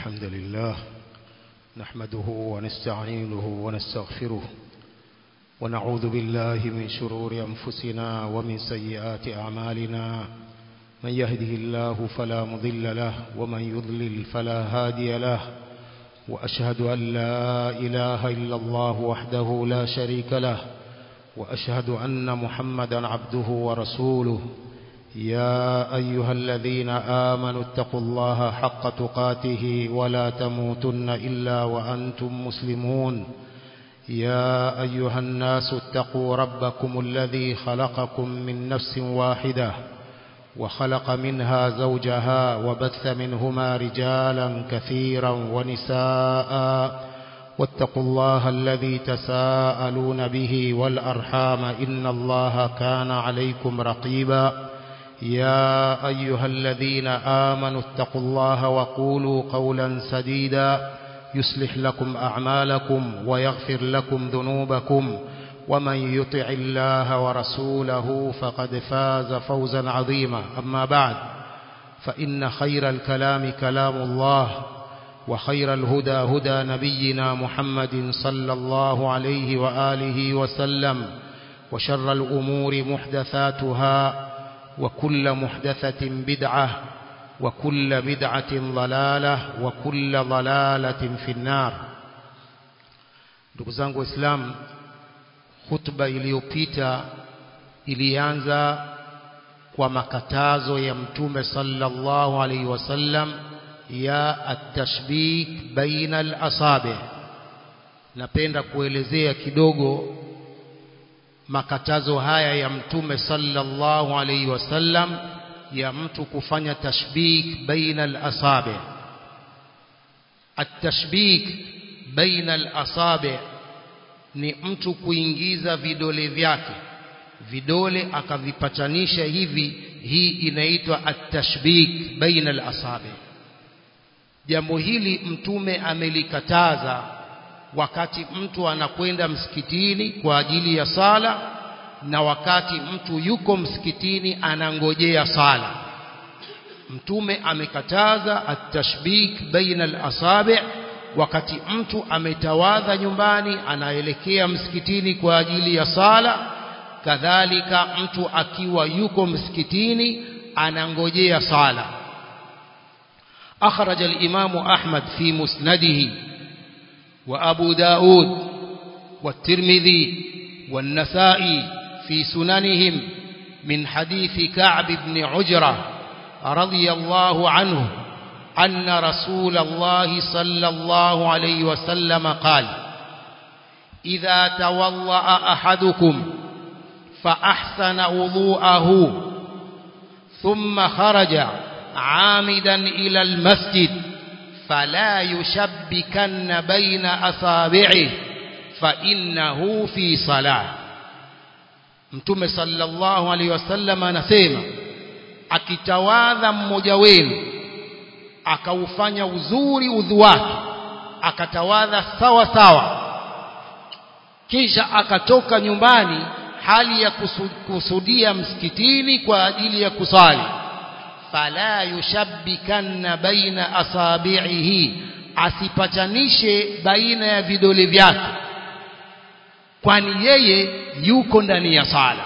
الحمد لله نحمده ونستعينه ونستغفره ونعوذ بالله من شرور أنفسنا ومن سيئات أعمالنا من يهده الله فلا مضل له ومن يضلل فلا هادي له وأشهد أن لا إله إلا الله وحده لا شريك له وأشهد أن محمدا عبده ورسوله يا أيها الذين آمنوا اتقوا الله حق تقاته ولا تموتن إلا وأنتم مسلمون يا أيها الناس اتقوا ربكم الذي خلقكم من نفس واحدة وخلق منها زوجها وبث منهما رجالا كثيرا ونساء واتقوا الله الذي تساءلون به والأرحام إن الله كان عليكم رقيبا يا أيها الذين آمنوا اتقوا الله وقولوا قولا سديدا يصلح لكم أعمالكم ويغفر لكم ذنوبكم ومن يطع الله ورسوله فقد فاز فوزا عظيما أما بعد فإن خير الكلام كلام الله وخير الهدى هدى نبينا محمد صلى الله عليه وآله وسلم وشر الأمور محدثاتها وكل محدثة بدعة وكل بدعة ضلالة وكل ضلالة في النار ndugu zangu waislamu hutuba iliyopita ilianza kwa makatazo ya mtume sallallahu alaihi wasallam ya atashbik baina al-asabi napenda kuelezea kidogo makatazo haya ya mtume sallallahu alaihi wasallam ya mtu kufanya tashbik baina al-asabi at-tashbik baina al-asabi ni mtu kuingiza vidole vyake vidole akavipatanisha hivi hii inaitwa at-tashbik baina al-asabi jambo hili mtume amelikataza wakati mtu anakwenda msikitini kwa ajili ya sala na wakati mtu yuko msikitini anangojea sala mtume amekataza at-tashbik baina al-asabi wakati mtu ametawadha nyumbani anaelekea msikitini kwa ajili ya sala kadhalika mtu akiwa yuko msikitini anangojea sala أخرج الإمام أحمد في مسنده وأبو داود والترمذي والنسائي في سننهم من حديث كعب بن عجرة رضي الله عنه أن رسول الله صلى الله عليه وسلم قال إذا توضأ أحدكم فأحسن وضوءه ثم خرج عامدا إلى المسجد فلا يشبكن بين أصابعه فإنه في صلاة mtume sallallahu alaihi wasallam anasema akitawadha mmoja wenu akaufanya uzuri udhu wake akatawadha sawa sawa kisha akatoka nyumbani hali ya kusudia msikitini kwa ajili ya kusali fala yushabbikanna baina asabi'ihi asipatanishe baina ya vidole vyake kwani yeye yuko ndani ya sala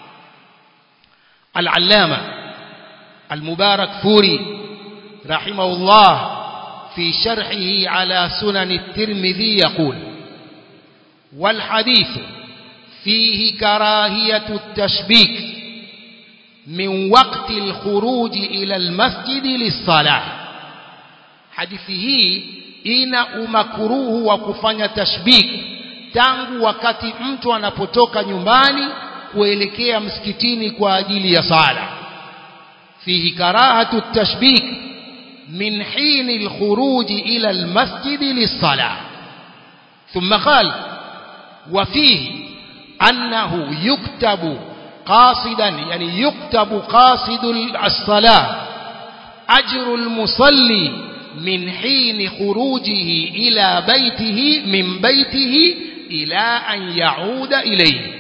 al-allama al-mubarak furi rahimahullah في شرحه على سنن الترمذي يقول والحديث فيه كراهية التشبيك من وقت الخروج إلى المسجد للصلاة حديثه ina umakuruhu wa kufanya tashbik tangu wakati mtu anapotoka nyumbani kuelekea msikitini kwa ajili ya sala fihi karahatu tashbik min hin alkhuruj ila almasjid lis-salah thumma qala wa fihi annahu yuktabu قاصدا يعني يكتب قاصد الصلاة أجر المصلي من حين خروجه إلى بيته من بيته إلى أن يعود إليه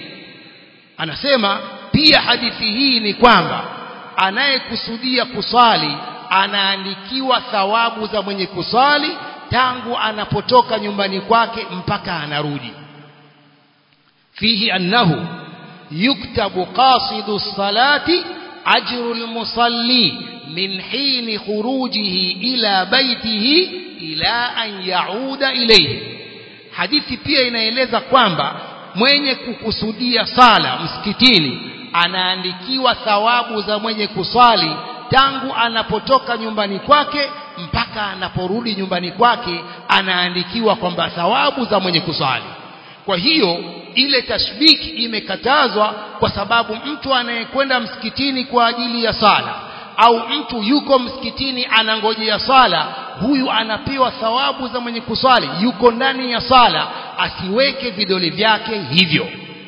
anasema pia hadithi hii ni kwamba anayekusudia kusali anaandikiwa thawabu za mwenye kusali tangu anapotoka nyumbani kwake mpaka anarudi fihi annahu yuktabu qasidu salati ajru almusalli min hin khurujihi ila baitihi ila an yauda ilayhi hadithi pia inaeleza kwamba mwenye kukusudia sala msikitini anaandikiwa thawabu za mwenye kuswali tangu anapotoka nyumbani kwake mpaka anaporudi nyumbani kwake anaandikiwa kwamba thawabu za mwenye kuswali kwa hiyo ile tashbiki imekatazwa kwa sababu mtu anayekwenda msikitini kwa ajili ya sala au mtu yuko msikitini anangojea sala huyu anapewa thawabu za mwenye kuswali yuko ndani ya sala asiweke vidole vyake hivyo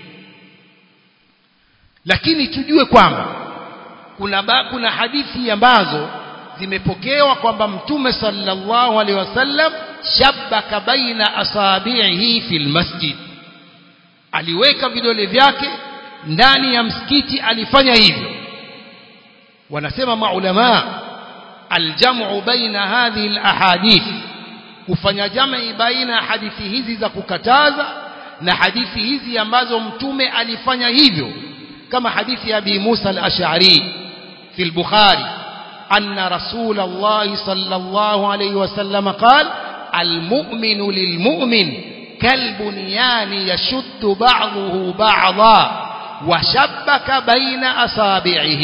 lakini tujue kwamba kuna ba, kuna hadithi ambazo zimepokewa kwamba mtume sallallahu alaihi wasallam shabbaka baina asabihi fil masjid aliweka vidole vyake ndani ya msikiti alifanya hivyo wanasema maulama aljamu baina hadhihi alahadith kufanya jamii baina hadithi hizi za kukataza na hadithi hizi ambazo mtume alifanya hivyo كما حديث أبي موسى الأشعري في البخاري أن رسول الله صلى الله عليه وسلم قال المؤمن للمؤمن كالبنيان يشد بعضه بعضا وشبك بين أصابعه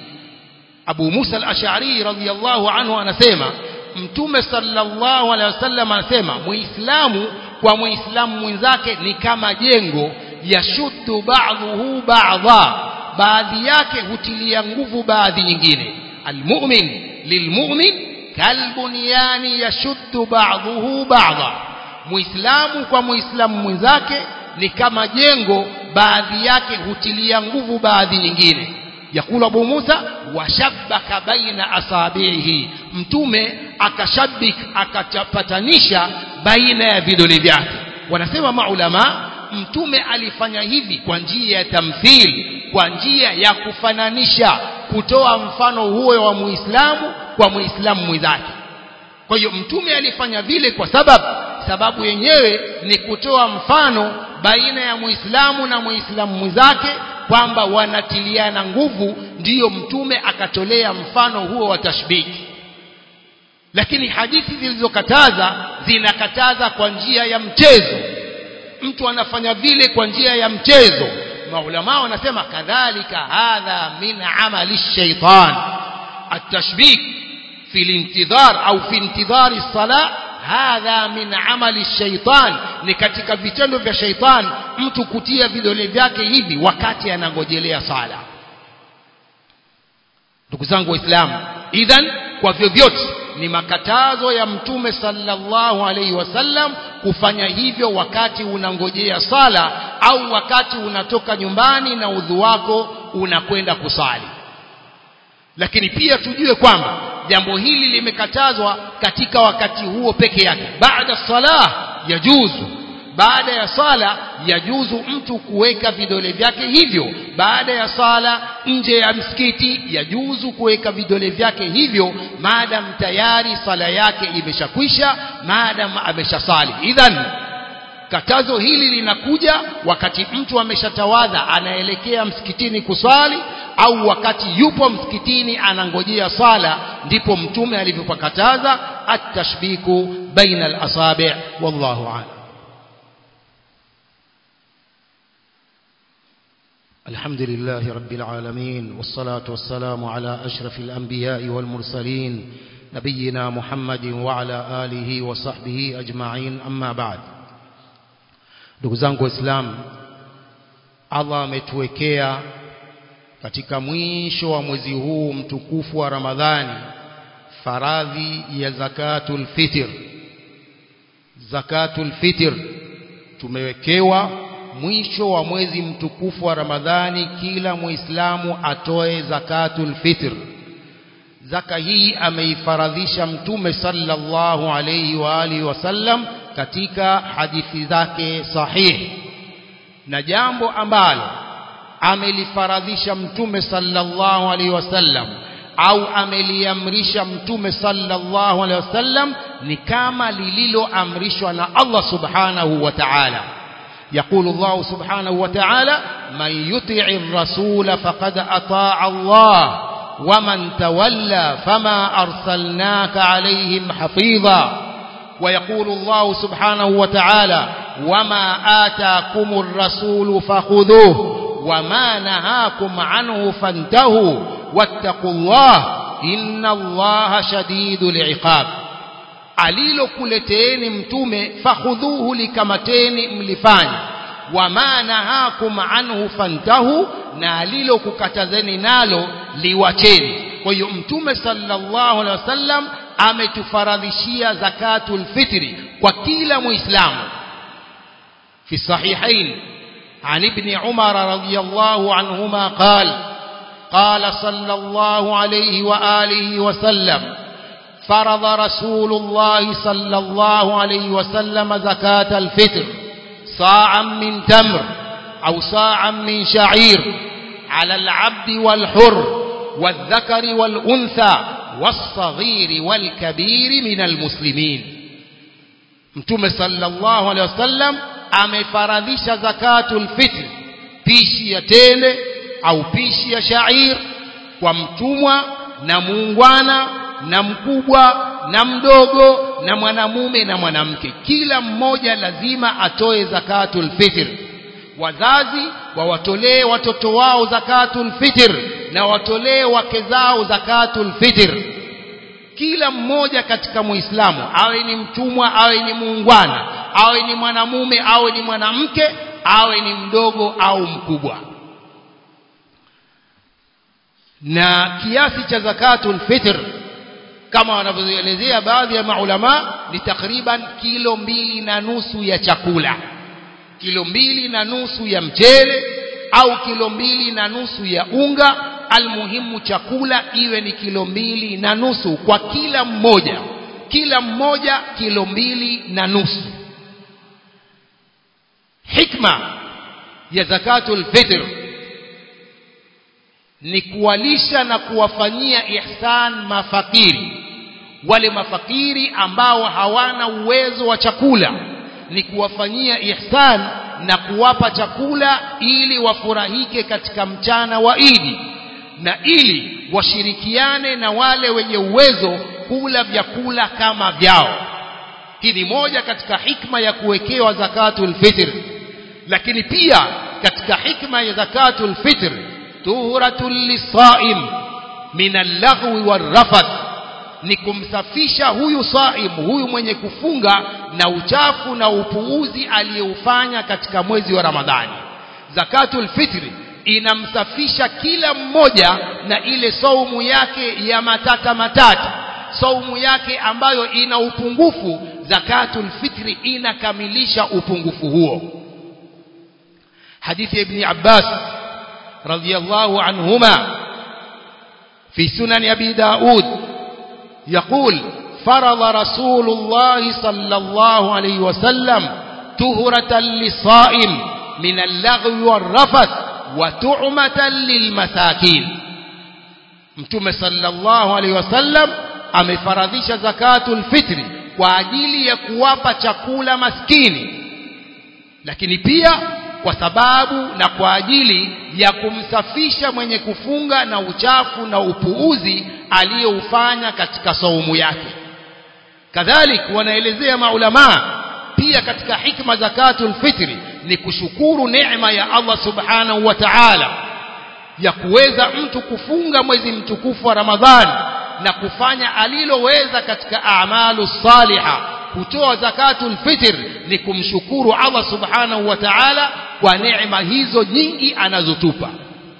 أبو موسى الأشعري رضي الله عنه أنسيما mtume sallallahu alaihi wasallam anasema muislamu kwa muislamu mwenzake ni kama jengo yashuddu ba'dhuhu ba'dha baadhi yake hutilia nguvu baadhi nyingine almu'min lilmu'min kalbunyani yashuddu ba'dhuhu ba'dha muislamu kwa muislamu mwenzake ni kama jengo baadhi yake hutilia nguvu baadhi nyingine yakula Abu Musa washabbaka baina asabihi mtume akashabik akachapatanisha baina ya vidole vyake wanasema maulama mtume alifanya hivi kwa njia ya tamthil kwa njia ya kufananisha kutoa mfano huo wa muislamu kwa muislamu mwenzake kwa hiyo mtume alifanya vile kwa sababu sababu yenyewe ni kutoa mfano baina ya muislamu na muislamu mwenzake kwamba wanatiliana nguvu ndiyo mtume akatolea mfano huo wa tashbiki lakini hadithi zilizokataza zinakataza kwa njia ya mchezo mtu anafanya vile kwa njia ya mchezo maulama wanasema kadhalika hadha min amali shaitan التشبيك في الانتظار أو في انتظار الصلاة هذا من عمل الشيطان ni katika vitendo vya shaitan mtu kutia vidole vyake hivi wakati anangojelea sala ndugu zangu waislamu idhan kwa vyovyote ni makatazo ya mtume sallallahu alaihi wasallam kufanya hivyo wakati unangojea sala au wakati unatoka nyumbani na udhu wako unakwenda kusali lakini pia tujue kwamba jambo hili limekatazwa katika wakati huo peke yake baada salah yajuzu baada ya sala yajuzu mtu kuweka vidole vyake hivyo baada ya sala nje ya msikiti yajuzu kuweka vidole vyake hivyo maadam tayari sala yake imeshakwisha maadam ameshasali idhan katazo hili linakuja wakati mtu ameshatawadha anaelekea msikitini kuswali au wakati yupo msikitini anangojea sala ndipo mtume alivyopakataza at-tashbiku baina al-asabi' wallahu a'lam الحمد لله رب العالمين والصلاة والسلام على أشرف الأنبياء والمرسلين نبينا محمد وعلى آله وصحبه أجمعين أما بعد ndugu zangu waislamu allah ametuwekea katika mwisho wa mwezi huu mtukufu wa ramadhani faradhi ya zakatul fitr zakatul fitr tumewekewa mwisho wa mwezi mtukufu wa ramadhani kila muislamu atoe zakatul fitr zaka hii ameifaradhisha mtume sallallahu alayhi wa alihi wasallam katika hadithi zake sahihi na jambo ambalo amelifaradhisha mtume sallallahu alaihi wasallam au ameliamrisha mtume sallallahu alaihi wasallam ni kama lililoamrishwa na Allah subhanahu wa ta'ala يقول الله سبحانه وتعالى من يطع الرسول فقد أطاع الله ومن تولى فما أرسلناك عليهم حفيظا ويقول الله سبحانه وتعالى وما آتاكم الرسول فخذوه وما نهاكم عنه فانتهوا واتقوا الله إن الله شديد العقاب alilokuleteeni mtume fakhudhuhu likamateni mlifanye wama nahakum anhu fantahu na alilokukatazeni nalo liwacheni kwa hiyo mtume sallallahu alaihi wasallam ametufaradhishia zakatul fitri kwa kila muislamu fi sahihain عن ابن عمر رضي الله عنهما قال قال صلى الله عليه وآله وسلم فرض رسول الله صلى الله عليه وسلم زكاة الفطر صاعا من تمر أو صاعا من شعير على العبد والحر والذكر والأنثى والصغير والكبير من المسلمين متوم صلى الله عليه وسلم amefaradhisha zakatul fitr pishi ya tende au pishi ya shair kwa mtumwa na muungwana na mkubwa na mdogo na mwanamume na mwanamke kila mmoja lazima atoe zakatul fitr wazazi wawatolee watoto wao zakatul fitr na watolee wake zao zakatul fitr kila mmoja katika muislamu awe ni mtumwa awe ni muungwana awe ni mwanamume awe ni mwanamke awe ni mdogo au mkubwa na kiasi cha zakatul fitr kama wanavyoelezea baadhi ya maulama ni takriban kilo mbili na nusu ya chakula kilo mbili na nusu ya mchele au kilo mbili na nusu ya unga almuhimu chakula iwe ni kilo mbili na nusu kwa kila mmoja kila mmoja kilo mbili na nusu hikma ya zakatul fitr ni kuwalisha na kuwafanyia ihsan mafakiri wale mafakiri ambao hawana uwezo wa chakula ni kuwafanyia ihsan na kuwapa chakula ili wafurahike katika mchana wa Idi na ili washirikiane na wale wenye uwezo kula vyakula kama vyao hii ni moja katika hikma ya kuwekewa zakatul fitr lakini pia katika hikma ya zakatul fitr tuhuratul lisaim min al-laghwi war-rafath ni kumsafisha huyu saim huyu mwenye kufunga na uchafu na upuuzi aliyoufanya katika mwezi wa Ramadhani zakatul fitri inamsafisha kila mmoja na ile saumu yake ya matata matata saumu yake ambayo ina upungufu zakatul fitri inakamilisha upungufu huo hadithi ibn Abbas radhiyallahu anhuma fi sunan abi daud يقول فرض رسول الله صلى الله عليه وسلم تهرة للصائم من اللغو والرفث وتعمة للمساكين mtume sallallahu alaihi wasallam amefaradhisha zakatul fitri kwa ajili ya kuwapa chakula maskini lakini pia kwa sababu na kwa ajili ya kumsafisha mwenye kufunga na uchafu na upuuzi aliyoufanya katika saumu yake kadhalik wanaelezea maulamaa pia katika hikma zakatul fitri ni kushukuru neema ya Allah subhanahu wa ta'ala ya kuweza mtu kufunga mwezi mtukufu wa Ramadhani na kufanya aliloweza katika a'malu saliha kutoa zakatul fitr ni kumshukuru Allah subhanahu wa ta'ala kwa neema hizo nyingi anazotupa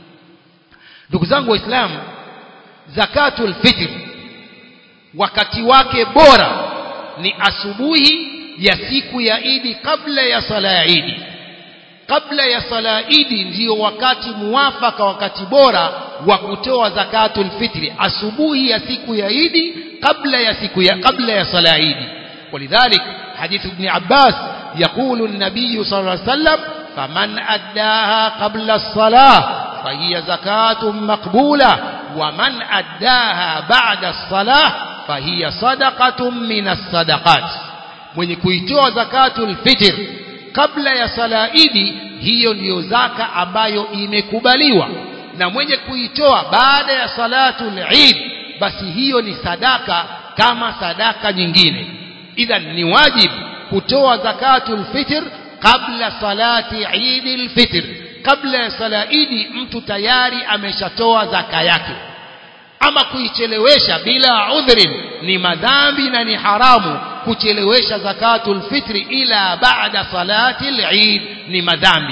ndugu zangu waislamu zakatul fitr wakati wake bora ni asubuhi ya siku ya Idi kabla ya sala ya Idi kabla ya sala Idi ndiyo wakati muwafaka wakati bora wa kutoa zakatul fitri asubuhi ya siku ya Idi kabla ya siku ya kabla ya sala Idi ولذلك حديث ابن عباس يقول النبي صلى الله عليه وسلم فمن أداها قبل الصلاة فهي زكاة مقبولة waman addaha ba'da as-salah fahiya sadaqatun min as-sadaqat mwenye kuitoa zakatul fitr kabla ya sala idi hiyo ndiyo zaka ambayo imekubaliwa na mwenye kuitoa baada ya salatul eid basi hiyo ni sadaka kama sadaka nyingine idhan ni wajib kutoa zakatul fitr kabla salati eid fitr kabla ya sala idi mtu tayari ameshatoa zaka yake ama kuichelewesha bila udhrin ni madhambi na ni haramu kuchelewesha zakatul fitri ila baada salati al-eid ni madhambi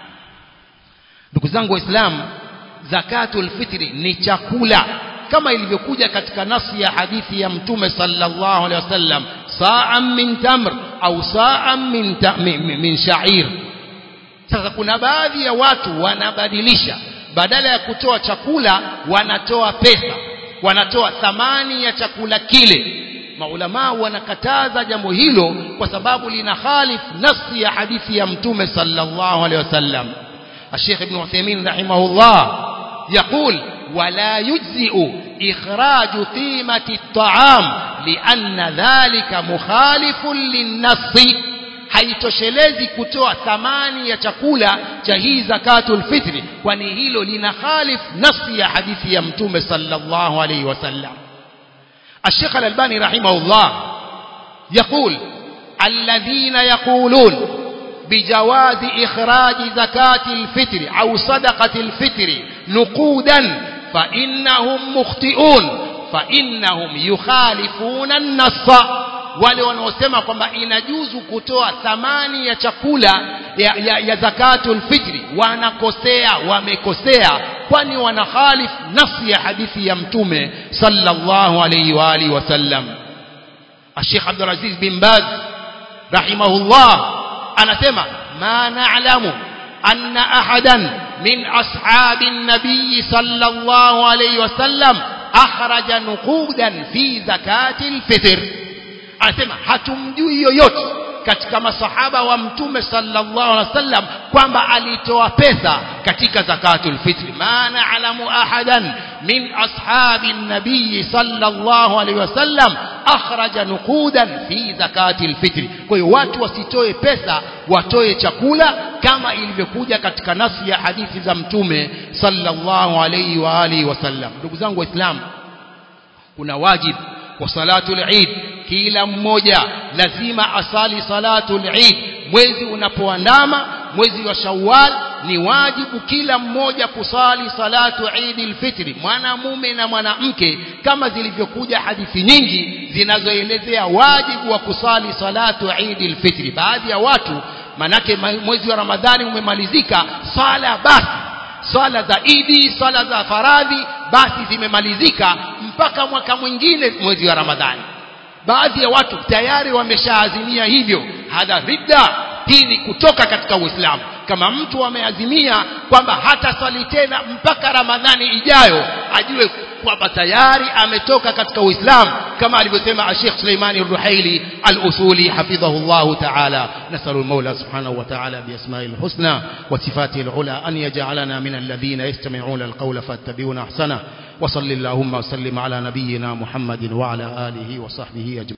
ndugu zangu waislamu zakatul fitri ni chakula kama ilivyokuja katika nasi ya hadithi ya mtume sallallahu alaihi wasallam sa'an min tamr au sa'an min min, min sha'ir sasa kuna baadhi ya watu wanabadilisha badala ya kutoa chakula wanatoa pesa wanatoa thamani ya chakula kile maulama wanakataza jambo hilo kwa sababu lina khalif nafsi ya hadithi ya mtume sallallahu alaihi wasallam الشيخ ابن عثيمين رحمه الله يقول ولا يجزئ إخراج قيمة الطعام لأن ذلك مخالف للنص haitoshelezi kutoa thamani ya chakula cha hii zakatul fitri kwani hilo lina khalif nafsi ya hadithi ya mtume sallallahu alayhi wasallam الشيخ الألباني رحمه الله يقول الذين يقولون بجواز إخراج زكاة الفطر أو صدقة الفطر نقودا فإنهم مخطئون فإنهم يخالفون النص wale wanaosema kwamba inajuzu kutoa thamani ya chakula ya, ya, ya zakatul fitri wanakosea wamekosea kwani wanakhalif nafsi ya hadithi ya mtume sallallahu alayhi wa alihi wasallam Sheikh Abdul Aziz bin Baz rahimahullah anasema ma na'lamu anna ahadan min ashabin nabiy sallallahu alayhi wasallam akhraja nuqudan fi zakatil fitr anasema hatumjui yoyote katika masahaba wa mtume sallallahu alaihi wasallam kwamba alitoa pesa katika zakatul fitri ma na'lamu ahadan min ashabi nabii sallallahu alaihi wasallam akhraja nuqudan fi zakatil fitri kwa hiyo watu wasitoe pesa watoe chakula kama ilivyokuja katika nasi ya hadithi za mtume sallallahu alaihi wa alihi wasallam ndugu zangu waislamu kuna wajibu wa salatul eid kila mmoja lazima asali salatul eid mwezi unapoandama mwezi wa shawwal ni wajibu kila mmoja kusali salatu eid alfitri mwanamume na mwanamke kama zilivyokuja hadithi nyingi zinazoelezea wajibu wa kusali salatu eid alfitri baadhi ya watu manake mwezi wa ramadhani umemalizika sala basi swala za idi swala za faradhi basi zimemalizika mpaka mwaka mwingine mwezi wa ramadhani baadhi ya watu tayari wameshaazimia hivyo hadha ridda hii ni kutoka katika uislamu kama mtu ameazimia kwamba hata swali tena mpaka ramadhani ijayo ajue kwamba tayari ametoka katika uislamu kama alivyosema Sheikh Suleimani Ruhaili al-Usuli hafidhahu Allah ta'ala nasalu al-Mawla subhanahu wa ta'ala bi asma'il husna wa sifatihi al-ula an yaj'alana min alladhina yastami'una al-qawla fattabi'una ahsana wa sallallahu wa sallim ala nabiyyina Muhammadin wa ala alihi wa sahbihi ajma'in